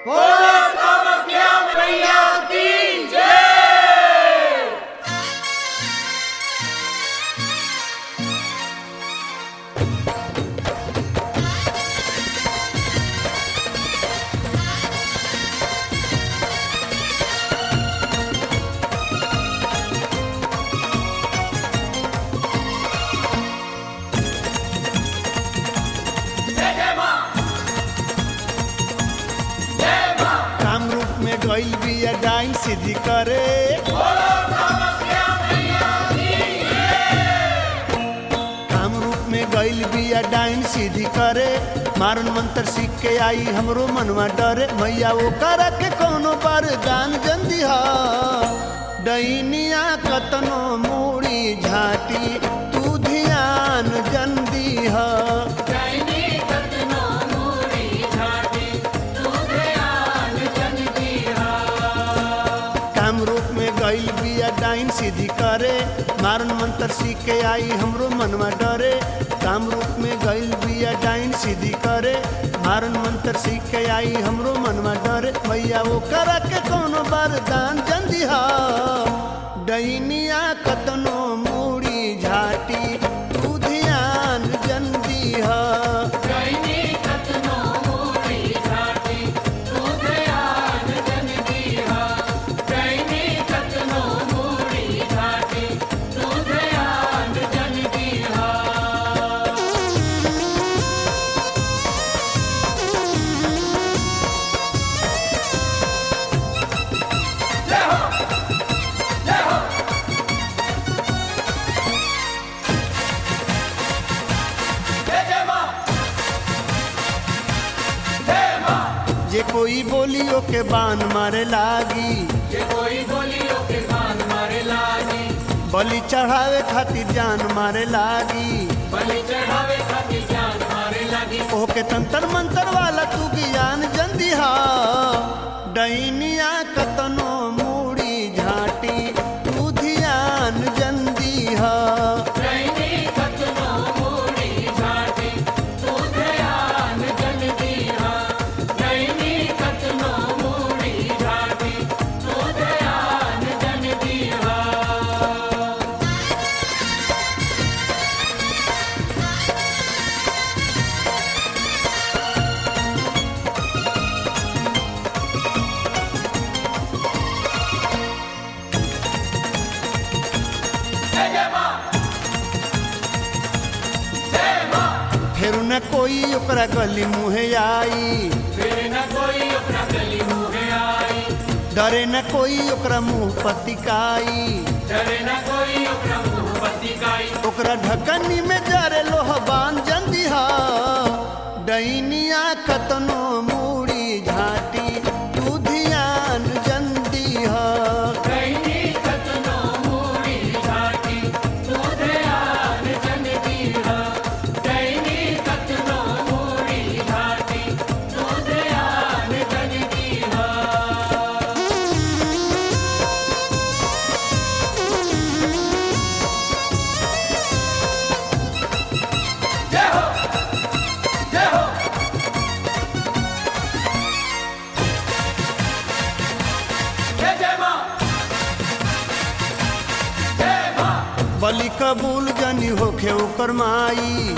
काम रूप में गइल बिया डाइन सीधी करे काम रूप में गइल बिया डाइन सीधी करे मारन मंत्र सीख के आई हमरो मनवा डरे मैया वो करा के कोनो वरदान जंदी हा डैनिया कतनो मूड़ी झाटी तू ध्यान जंदी हा काम रूप में गइल बिया डाइन सीधी करे मारन मंत्र सीख के आई हमरो मनवा डरे काम रूप में गइल बिया डाइन सीधी करे मारन मंत्र सीख के आई हमरो मनवा डरे मैया वो करा के कोनो वरदान जंदी हा डैनिया कतनो मूड़ी झाटी तू ध्यान जंदी हा जे कोई बोलियो के बान मारे लागी बलि चढ़ावे खातिर जान मारे लागी ओके तंत्र मंत्र वाला तू ज्ञान जंदी हा डैनिया कतनो मूड़ी झाटी तू ध्यान जंदी हा फिर न कोई ओकरा गली मुहे आई डरे न कोई ओकरा मुंह पतिकाई ओकरा ढकनी में जरे लोहबान जंदी हा डैनिया कतनो मूड़ी झाटी तू ध्यान जंदी हा बलि कबूल जनी होखे ओकर माई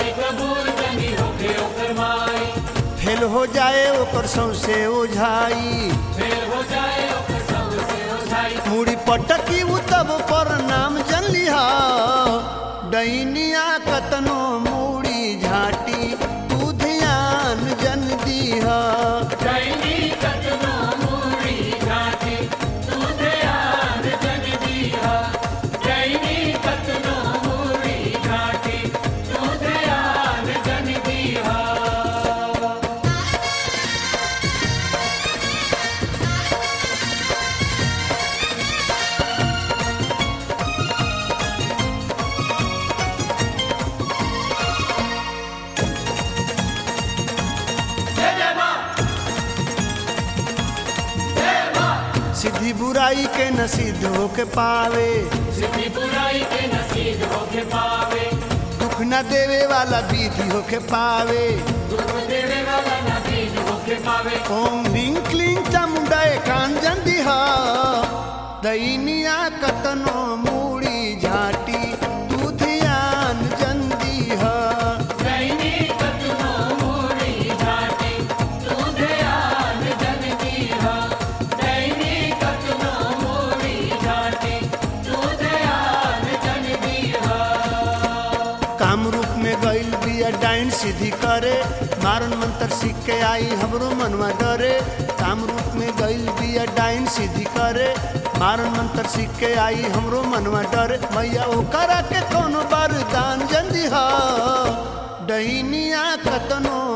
फेल हो जाए ओकर सौसे ओझाई मुड़ी पटकी उ तब पर नाम जन लिहा डैनिया कतनो मूड़ी झाटी तू ध्यान जन दीहा सिद्धि बुराई के न सिद्ध होके पावे दुख न देवे वाला विधि होके पावे ओम ह्रीं दैनिया कतनो मूड़ी झाटी तू ध्यान जंदी ह कामरूप में गइल बिया डाइन सीधी करे मारन मंत्र सीख के आई हमरो मनवा डरे कामरूप में गइल बिया डाइन सीधी करे मारन मंत्र सीख के आई हमरो मनवा डरे मैया ओकरा के कोनो वरदान जंदी ह डहिनिया कतनो